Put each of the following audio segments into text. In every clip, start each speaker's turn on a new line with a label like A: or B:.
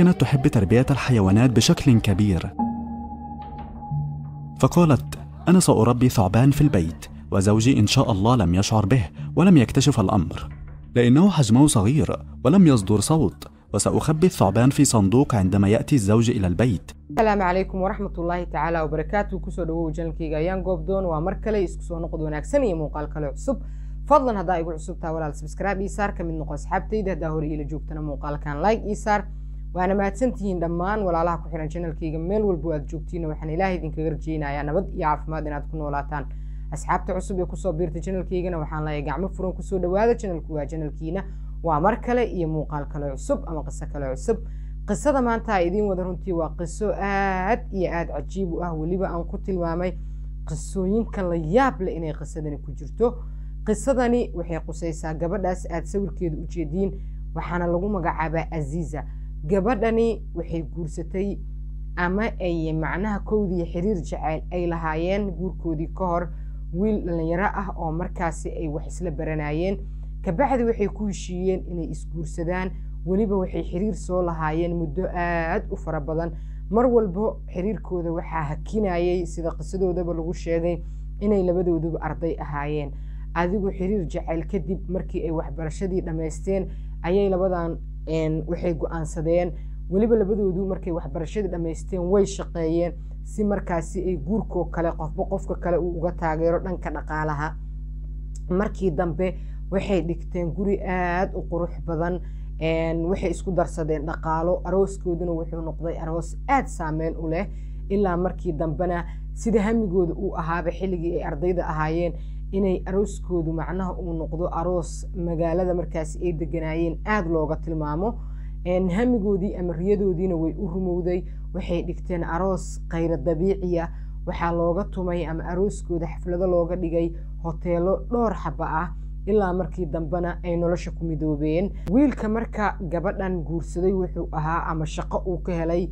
A: كانت تحب تربية الحيوانات بشكل كبير فقالت أنا سأربي ثعبان في البيت وزوجي إن شاء الله لم يشعر به ولم يكتشف الأمر لأنه حجمه صغير ولم يصدر صوت وسأخبي الثعبان في صندوق عندما يأتي الزوج إلى البيت
B: asalaamu calaykum waraxmat ullaahi tacaala wabarakaatu kusoo dhawow janalkayga ayaan goobdoon waa mar kale isku soo noqod wanaagsan iyo muuqaal kale cusub fadlan haddaa igu cusubtaa walaal sabskraibe ii saar ka mid noqo asxaabtayda haddaa hore iila joogtana muuqaalkan like ii saar waana mahadsantihiin dhammaan walaalaha ku xihan janalkayga meel walbo aad joogtiina waxaan ilaahay idinkaga rajeynayaa nabad iyo caafimaad inaad ku noolaataan asxaabta cusub ee kusoo biirta janalkaygana waxaan leeyahay gacmo furan kusoo dhawaada janalku waa janalkiina waa mar kale iyo muuqaal kale cusub ama qiso kale cusub qisada maanta idiin wada runtii waa qiso aad iyo aad cajiib u ah weliba aan ku tilmaamay qisooyinka la yaab leh inay qisadani ku jirto qisadani waxay qusaysaa gabadhaas aad sawirkeeda u jeediin waxaana lagu magacaabaa aziiza gabadhani waxay guursatay ama ay macnaha kowdii xiriir jaceyl ay lahaayeen guurkoodii ka hor wiil dhalinyaro ah oo markaasi ay wax isla baranayeen kabacdi waxay ku heshiiyeen inay isguursadaan weliba waxay xiriir soo lahaayeen muddo aad u fara badan mar walbo xiriirkooda waxaa hakinayay sida qisadoodaba lagu sheegay inay labadooduba arday ahaayeen adigu xiriir jacayl kadib markii ay waxbarashadii dhammaysteen ayay labadan waxay go-aansadeen weliba labadoodu markay waxbarashadii dhammaysteen way shaqeeyeen si markaasi ay guurkoo kale qofba qofka kale uu uga taageero dhanka dhaqaalaha markii dambe waxay dhigteen guri aad u qurux badan waxay isku darsadeen dhaqaalo arooskooduna wuxuu noqday aroos aad saameyn u leh ilaa markii dambena sida hamigooda uu ahaaba xilligii ay ardayda ahaayeen inay arooskoodu macnaha uu noqdo aroos magaalada markaasi ay deganaayeen aada looga tilmaamo hamigoodii ama riyadoodiina way u rumowday waxay dhigteen aroos khayra dabiiciya waxaa looga tumay ama arooskooda xaflado looga dhigay hoteelo dhowr xaba ah ilaa markii dambena ay nolosha ku midoobeen wiilka marka gabadhan guursaday wuxuu ahaa ama shaqo uu ka helay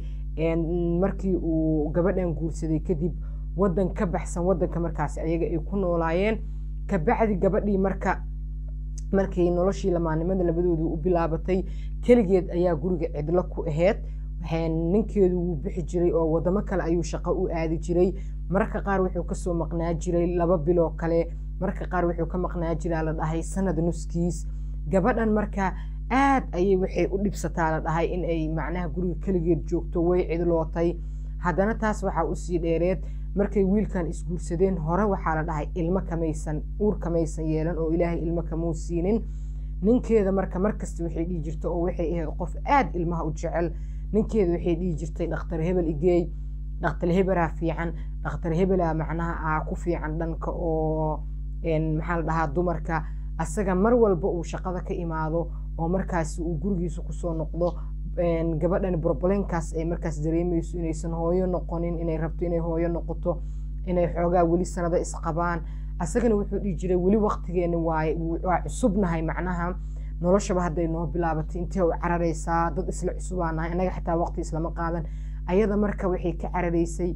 B: markii uu gabadhan guursaday kadib wadan ka baxsan wadanka markaasi ayaga ay ku noolaayeen kabacdi gabadhii marka markay noloshii lamaanimada labadoodu u bilaabatay keligeed ayaa guriga cidlo ku aheyd ninkeedu wuu bixi jiray oo wadamo kale ayuu shaqo u aadi jiray mararka qaar wuxuu kasoo maqnaa jiray laba biloo kale marka qaar wuxuu ka maqnaa jiraa la dhahay sanad nuskiis gabadhan marka aad ayay waxay u dhibsataa la dhahay in ay macnaha guriga keligeed joogto way cidlootay haddana taas waxaa usii dheereed markay wiilkan isguursadeen hore waxaa la dhahay ilmo kamaysan uur kamaysan yeelan oo ilaahay ilmo kamuu siinin ninkeeda marka markasta waxay dhihi jirta oo waxay ahayd qof aad ilmaha u jecel ninkeeda waxay dhihi jirtay dhakhtar hebel igeey dhakhtar hebelaa fiican dhakhtar hebelaa macnaha ah ku fiican dhanka oo maxaa la dhahaa dumarka asaga mar walba uu shaqada ka imaado oo markaasi uu gurigiisa kusoo noqdo gabadhan brobleenkaas ay markaas dareemayso inaysan hooyo noqonin inay rabto inay hooyo noqoto inay xoogaa weli sanado isqabaan asagana wuxuu dhihi jiray weli waqtigeena waaye waa cusubnahay macnaha noloshaba hadday noo bilaabatay intee u cararaysaa dad isla cusubaa nahay annaga xataa waqti islama qaadan ayada marka waxay ka cararaysay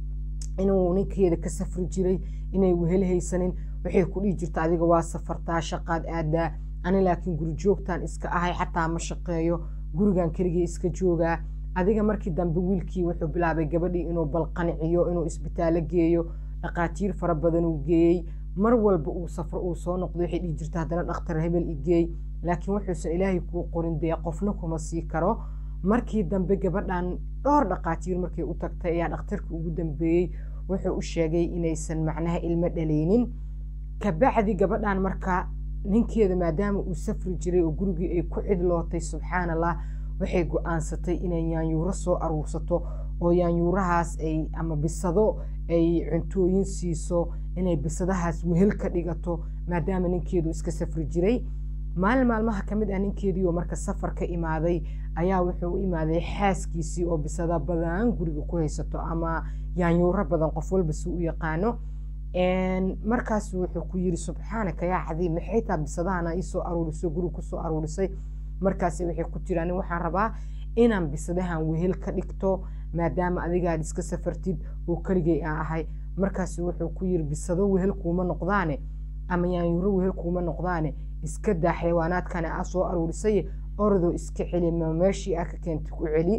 B: inuu ninkeeda ka safri jiray inay wehel haysanin waxay ku dhihi jirta adiga waa safartaa shaqaad aadaa ani laakiin guri joogtaan iska ahay xataa ma shaqeeyo gurigan keligii iska joogaa adiga markii dambe wiilkii wuxuu bilaabay gabadhii inuu balqanciyo inuu isbitaallo geeyo dhaqaatiir fara badan uu geeyey mar walba uu safro uu soo noqdo waxay dhihi jirta haddana dhakhtar hebel igeey laakiin wuxuusan ilaahay kuu qorin dee qofna kuma sii karo markii dambe gabadhan dhowr dhaqaatiir markay u tagtay ayaa dhakhtarka ugu dambeeyey wuxuu u sheegay inaysan macnaha ilmo dhalaynin kabacdi gabadhan marka ninkeeda maadaama uu safri jiray oo gurigii ay ku cidlootay subxaan allah waxay go-aansatay inay yaanyuuro soo aruursato oo yaanyuurahaas ay ama bisado ay cuntooyin siiso inay bisadahaas wehel ka dhigato maadaama ninkeedu iska safri jiray maalin maalmaha ka mid ah ninkeedii oo marka safar ka imaaday ayaa wuxuu u imaaday xaaskiisii oo bisada badan guriga ku haysato ama yaanyuuro badan qof walba si u yaqaano markaas wuxuu ku yiri subxaanaka yaa cadiim maxay taa bisadahana iisoo aruurisay guriga kusoo aruurisay markaas waxay ku jiraan waxaan rabaa inaan bisadahan wehel ka dhigto maadaama adigaad iska safartid oo keligay aan ahay markaas wuxuu ku yiri bisado wehel kuuma noqdaane ama yaanyuuro wehel kuuma noqdaane iska daa xayawaanaadkana aa soo aruurisay orodoo iska celi ma meeshii aa ka keentay ku celi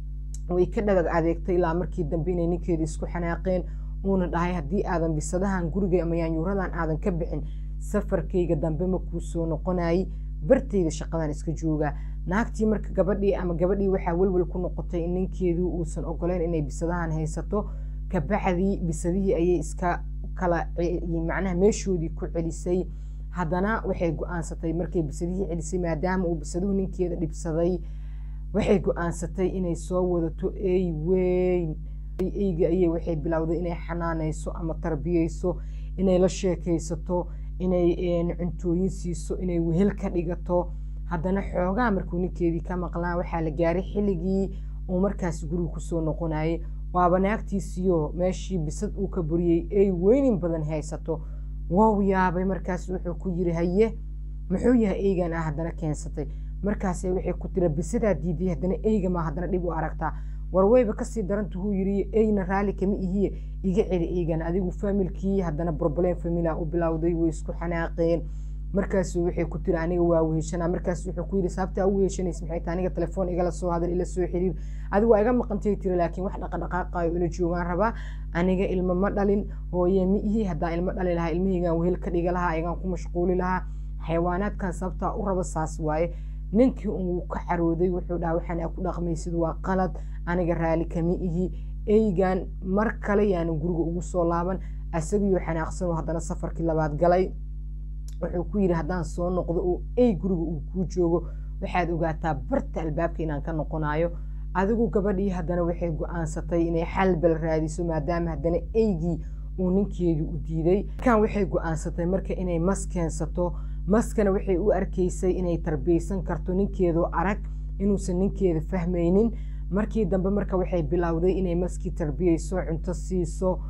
B: way ka dhagag adeegtay ilaa markii dambe inay ninkeeda isku xanaaqeen uuna dhahay haddii aadan bisadahan guriga ama yaanyuuradan aadan ka bixin safarkayga dambe ma kuu soo noqonayay bartayda shaqadan iska joogaa naagtii marka gabadhii ama gabadhii waxaa welwel ku noqotay in ninkeedu uusan ogoleyn inay bisadahan haysato kabacdii bisadihii ayay iska kala macnaha meeshoodii ku celisay haddana waxay go-aansatay markay bisadihii celisay maadaama uu bisaduhu ninkeeda dhibsaday waxay go-aansatay inay soo wadato ey weyn eyga ayay waxay bilowday inay xanaanayso ama tarbiyeyso inay la sheekaysato inay cuntooyin siiso inay wehel ka dhigato haddana xoogaa markuu ninkeedii ka maqlaa waxaa la gaaray xilligii uu markaas guriga kusoo noqonayay waaba naagtiisiyo meeshii bisad uu ka buriyey ey weynin badan haysato wow yaabay markaas wuxuu ku yiri haye muxuu yahay eygan ah haddana keensatay markaase waxay ku tira bisadaa diiday haddana eyga maa haddana dhib u aragtaa warweyba kasii daranta huu yiri eyna raali kama ihiye iga celi eygan adigu faamilkii haddana broblem famila u bilowday way isku xanaaqeen markaasu waxay ku tiri aniga waa weheshanaa markaas wuxuu ku yiri sababtaa u weheshanaysa maxay tahay aniga telefoon igala soo hadal ila soo xiriir adigu waa iga maqantay tiri laakiin wax dhaqadhaqaaqayo ila joogaan rabaa aniga ilmo ma dhalin hooye ma ihi haddaan ilmo dhali lahaa ilmahaygaan wehel ka dhiga lahaa igaan ku mashquuli lahaa xayawaanaadkan sababtaa u raba saas waaye ninkii uu ka carooday wuxuu dhaha waxaan aa ku dhaqmaysid waa qalad aniga raali kama ihi eygan mar kale yaanan guriga ugu soo laaban asagiyo xanaaqsan haddana safarkii labaad galay wuxuu ku yidhi haddaan soo noqdo oo ey guriga uu kuu joogo waxaad ogaataa barta albaabka inaan ka noqonayo adigu gabadhii haddana waxay go-aansatay inay xalbal raadiso maadaama haddana eygii uu ninkeedii u diiday markaan waxay go-aansatay marka inay mas keensato maskana waxay u arkaysay inay tarbiyeysan karto ninkeedoo arag inuusan ninkeeda fahmaynin markii dambe marka waxay bilowday inay maskii tarbiyeyso cunto siiso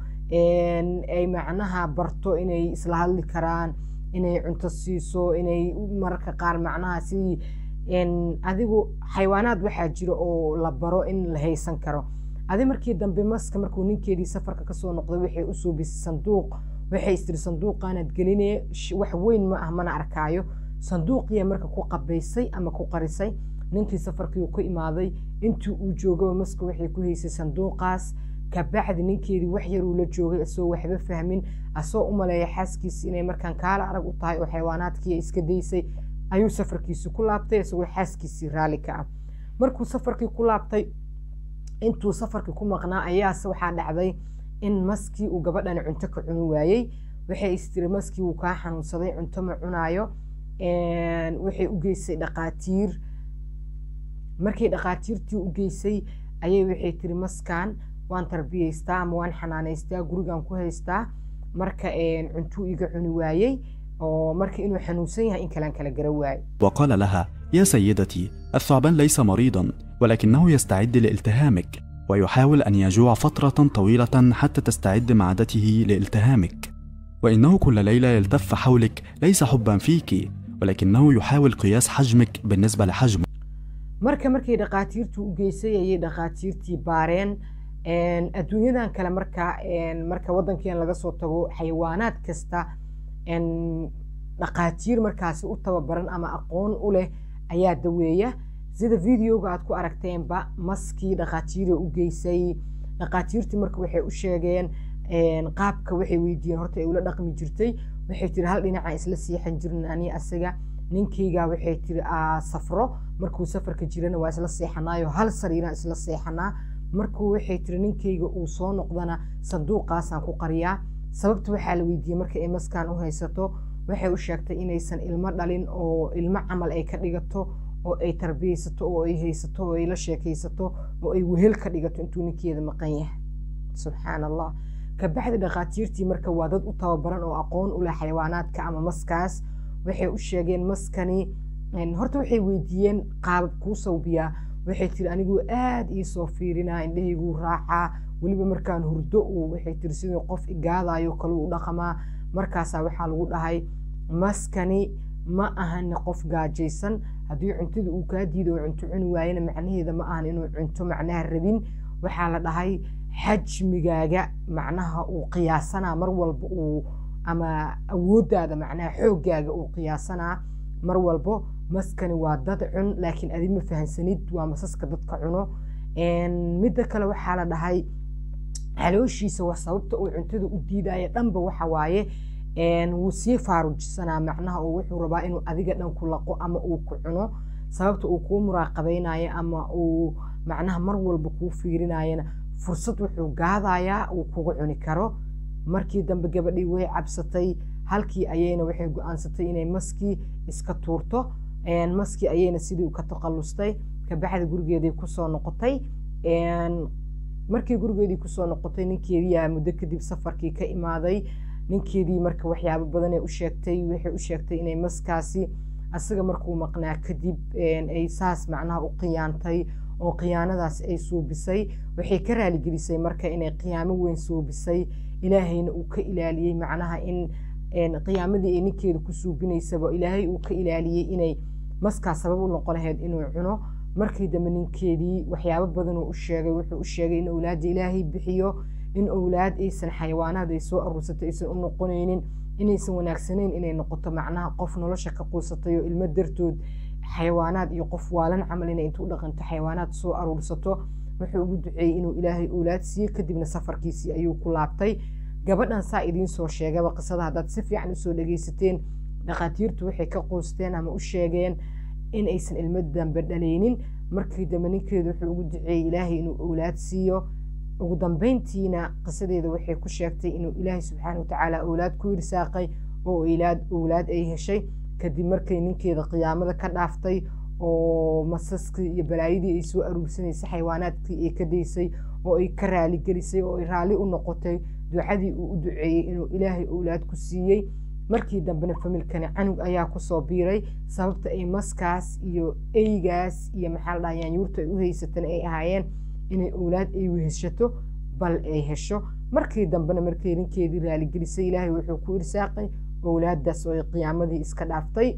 B: ay macnaha barto inay isla hadli karaan inay cunto siiso inay mararka qaar macnaha sidii adigu xayawaanaad waxaa jira oo la baro in la haysan karo adi markii dambe maska markuu ninkeedii safarka kasoo noqday waxay usoo bisay sanduuq waxay istiri sanduuqaanaad gelinaya wax weyn ma ah mana arkaayo sanduuqiya marka ku qabaysay ama ku qarisay ninkii safarkii ku imaaday intii uu joogaba maska waxay ku haysay sanduuqaas kabacdi ninkeedii wax yaruu la joogay asoo waxba fahmin asoo u maleeya xaaskiisi inay markaan kaala arag u tahay oo xayawaanaadkii iska daysay ayuu safarkiisi ku laabtay isagoo xaaskiisii raalli ka ah markuu safarkii ku laabtay intuu safarkii ku maqnaa ayaase waxaa dhacday in maskii uu gabadhani cunto ka cuni waayey waxay istiri maskii wuu kaa xanuunsaday cunto ma cunaayo waxay u geysay dhaqaatiir markii dhaqaatiirtii u geysay ayay waxay tiri maskan waan tarbiyeystaa ama waan xanaanaystaa gurigan ku haystaa marka cuntuu iga cuni waayey oo marka inuu xanuunsan yahay in kalaan kala gara waayo
A: وقال لها يا سيدتي الثعبان ليس مريضا ولكنه يستعد لالتهامك ويحاول أن يجوع فترة طويلة حتى تستعد معدته لالتهامك وإنه كل ليلة يلتف حولك ليس حبا فيك ولكنه يحاول قياس حجمك بالنسبة لحجمه
B: marka markay dhaqaatiirtu u geysay ayay dhaqaatiirtii baareen adduunyadan kale marka marka waddankeena laga soo tago xayawaanaad kasta dhaqaatiir markaasi u tababaran ama aqoon u leh ayaa daweeya sida videoga aad ku aragteenba maskii dhaqaatiira u geysay dhaqaatiirtii marka waxay u sheegeen qaabka waxay weydiiyeen horta ay ula dhaqmi jirtay waxay tiri hal dhinacaan isla seexan jirin ani asaga ninkaygaa waxay tiri safro markuu safarka jirana waa isla seexanaayo hal sariiraan isla seexanaa markuu waxay tiri ninkayga uu soo noqdana sanduuqaasaan ku qariyaa sababta waxaa la weydiiyey marka ay maskaan u haysato waxay u sheegtay inaysan ilmo dhalin oo ilmo camal ay ka dhigato oo ay tarbiyeysato oo ay haysato oo ay la sheekaysato oo ay wehel ka dhigato intuu ninkeeda maqan yahay subxaan allah kabacdi dhaqaatiirtii marka waa dad u tababaran oo aqoon u leh xayawaanaadka ama maskaas waxay u sheegeen maskani horta waxay weydiiyeen qaabab kuu sawbiyaa waxay tiri aniguu aada ii soo fiirinaa indhahayguu raacaa weliba markaan hurdo uu waxay tiri sidii qof igaadayo kale u dhaqamaa markaasaa waxaa lagu dhahay maskani ma ahan qof gaajaysan haddii cuntada uu kaa diido oo cunto cuni waayana macnaheeda ma ahan inuu cunto macnaha rabin waxaa la dhahay xajmigaaga macnaha uu qiyaasanaa mar walba uu ama awooddaada macnaha xooggaaga uu qiyaasanaa mar walbo maskani waa dad cun laakiin adi ma fahansanid waa masaska dadka cuno midda kale waxaa la dhahay calooshiisa wax sababta uu cuntada u diidaya dhanba waxa waaye wuu sii faarujisanaa macnaha oo wuxuu rabaa inuu adiga dhan ku laqo ama uu ku cuno sababta uu kuu muraaqabaynayo ama uu macnaha mar walba kuu fiirinayana fursad wuxuu gaadayaa uu kugu cuni karo markii dambe gabadhii way cabsatay halkii ayayna waxay go-aansatay inay maskii iska tuurto maskii ayayna sidii ka taqallustay kabacdi gurigeedii kusoo noqotay markii gurigeedii kusoo noqotay ninkeediiyaa muddo kadib safarkii ka imaaday ninkeedii marka waxyaabo badanay u sheegtay waxay u sheegtay inay maskaasi asaga markuu maqnaa kadib ay saas macnaha u khiyaantay oo khiyaanadaas ay suubisay waxay ka raaligelisay marka inay khiyaamo weyn suubisay ilaahayna uu ka ilaaliyey macnaha in qiyaamadii ay ninkeeda ku suubinaysaba ilaahay uu ka ilaaliyey inay maskaa sabab u noqon lahayd inuu cuno markii dambe ninkeedii waxyaabo badan uu u sheegay wuxuu u sheegay in owlaadda ilaahay bixiyo in owlaad aysan xayawaanaad ay soo aruursato aysan u noqonaynin inaysan wanaagsanayn inay noqoto macnaha qof nolosha ka quusatay oo ilmo dartood xayawaanaad iyo qof waalan camal inay intuu dhaqanto xayawaanaad soo aruursato wuxuu ugu duceeyey inuu ilaahay owlaad siiyo kadibna safarkiisii ayuu ku laabtay gabadhan saa idiin soo sheegaba qisada haddaad si fiican usoo dhagaysateen dhakhaatiirtu waxay ka quusteen ama u sheegeen in aysan ilmo dambe dhalaynin markii dambe ninkeedu wuxuu ugu duceeyey ilaahay inuu owlaad siiyo ugu dambeyntiina qisadeeda waxay ku sheegtay inuu ilaahay subxaana watacaala owlaad ku irsaaqay oo ilaad owlaad ay heshay kadib markay ninkeeda qiyaamada ka dhaaftay oo masaskii iyo balaayadii ay soo aruursanaysay xayawaanaadkii ay ka daysay oo ay ka raaligelisay oo ay raalli u noqotay ducadii uu u duceeyey inuu ilaahay owlaad ku siiyey markii dambena familkani canug ayaa kusoo biiray sababta ay maskaas iyo eygaas iyo maxaa la dhaha yaanyuurta ay u haysatan ay ahaayeen inay owlaad ay weheshato bal ay hesho markii dambena markay ninkeedii raaligelisay ilaahay wuxuu ku irsaaqay owlaadaas oo ay qiyaamadii iska dhaaftay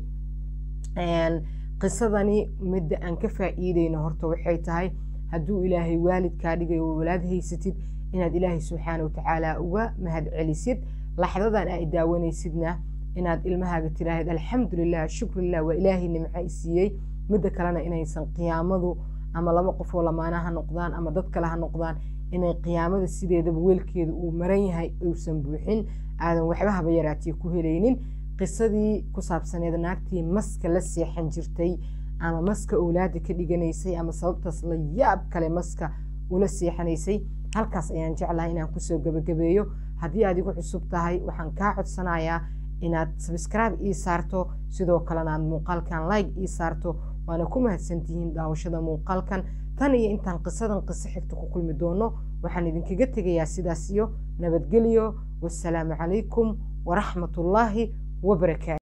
B: qisadani midda aan ka faa'iideyno horta waxay tahay hadduu ilaahay waalidkaa dhigay oo walaad haysatid inaad ilaahay subxaana watacaala uga mahad celisid laxdadan ay daawanaysidna inaad ilmahaaga tiraahid alxamdulilah shukrilah waa ilaahay nimca siiyey midda kalena inaysan qiyaamadu ama laba qof oo lamaana ha noqdaan ama dad kale ha noqdaan inay qiyaamada sideedaba weelkeeda uu maran yahay uusan buuxin aadan waxba haba yaraatiye ku helaynin qisadii ku saabsaneed naagtii maska la seexan jirtay ama maska owlaada ka dhiganaysay ama sababtaas la yaab kale maska ula seexanaysay halkaas ayaan jeclahay inaan kusoo gebagabeeyo haddii aad igu cusub tahay waxaan kaa codsanayaa inaad sabscribe ii saarto sidoo kalena aad muuqaalkan like ii saarto waana ku mahadsantihiin daawashada muuqaalkan tan iyo intaan qisadan qiso xigta ku kulmi doono waxaan idinkaga tegayaa sidaas iyo nabadgelyo wasalaamu calaykum waraxmatullaahi wabarakaatu